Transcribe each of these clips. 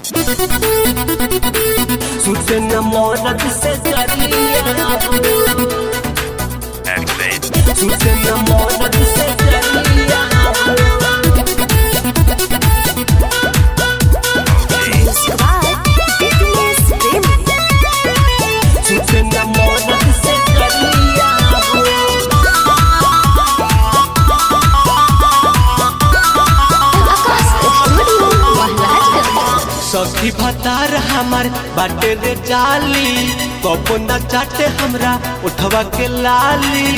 सुचन मौरत से जरिया Activate. सुचन मौरत से जरिया Okay. Subscribe Fitness Premi. सुचन मौरत से जरिया Akas Studio Maharashtra. सखी भतार हमार बाटे रे जाली कबो न चाटे हमरा उठवा के लाली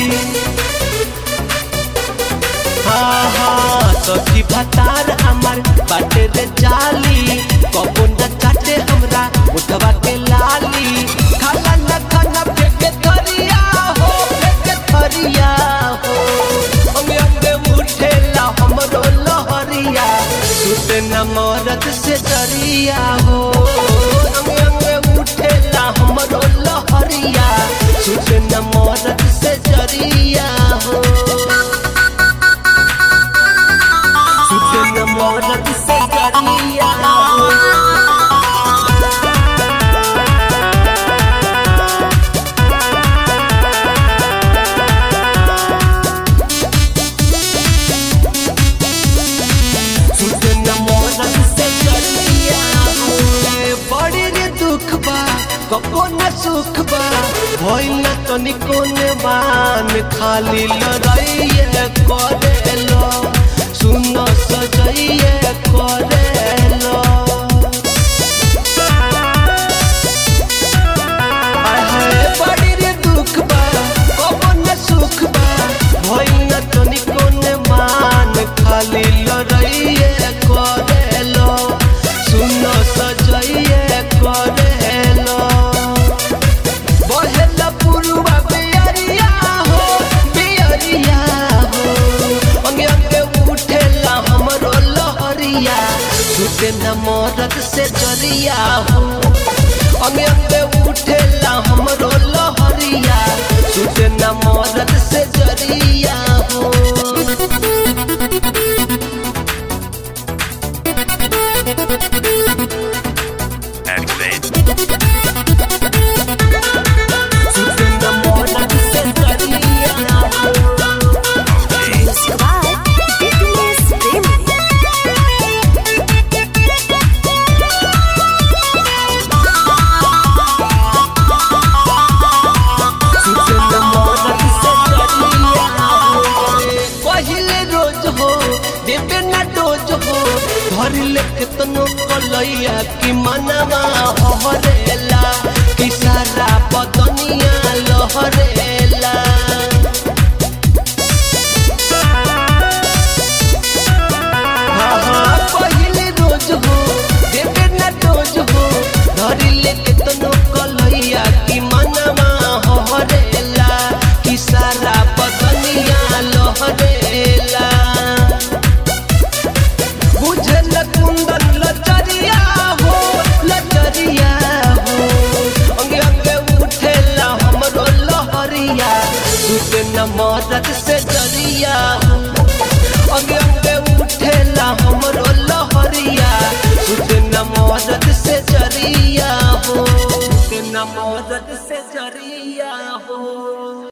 हाँ हाँ सखी भतार हमार बाटे रे जाली कबो न चाटे हमरा उठवा के लाली खाला न खाना फेंके थरिया हो फेंके थरिया हो अंगे अंगे उठेला हमरो लहरिया सुते न मरद से डरिया हो अंगे अंगे उठेला हमरो लहरिया सुते न मरद से डरिया हो सुते न मरद से डरिया हो सुन मोरन से करिया होए बड़ी रे दुख बा कको न सुख बा भइल न तनिको ने मान खाली लड़ाइए करेलो सुन सजाइए करेलो आय हाय बड़ी रे दुख बा कको न सुख बा भइल न तनिको ने मान खाली लड़ाइए करेलो सुन सजाइए करेलो बहेला पुरुवा बियरिया हो बियरिया हो अंगे अंगे उठेला हमरो लहरिया सुते न मरद से जरिया हो अंगे अंगे उठेला हमरो लहरिया सुते न मरद से जरिया हो Activate. सुते न मरद से जरिया हो Okay. Subscribe Fitness Premi. पहिले रोज हो देवे ना डोज हो धर लेके तनो कलैया कि मनवा हरेला कि सारा बदनिया लहरेला हाँ हाँ पहिले रोज हो देवे ना डोज हो धर लेके तनो कलैया कि मनवा हरेला कि सारा बदनिया लहरेला बुझल कुंदन लचरिया हो लचरिया हो अंगे अंगे उठेला हमरो लहरिया सुते न मरद से डरिया हो अंगे अंगे उठेला हमरो लहरिया सुते न मरद से जरिया हो सुते न मरद से जरिया